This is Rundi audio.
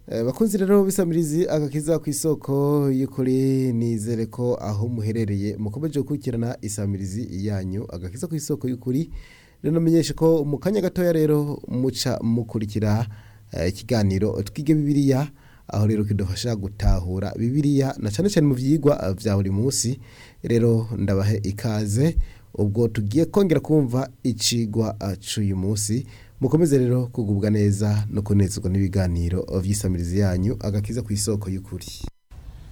Eh, bakunzi rero bisamirizi agakiza ku isoko y'ukuri nizere ko aho muherereye mukomeje gukurikirana isamirizi yanyu agakiza ku isoko y'ukuri rero menyeshe ko mu kanya gatoya rero muca mukurikira eh, ikiganiro twige bibiliya aho rero kidufasha gutahura bibiliya na cyane cyane mu vyigwa vya buri munsi rero ndabahe ikaze ubwo tugiye kongera kumva icigwa eh, c'uyu munsi mukomeze rero kugubwa neza no kunezerwa n'ibiganiro vy'isamirizi yanyu agakiza ku isoko y'ukuri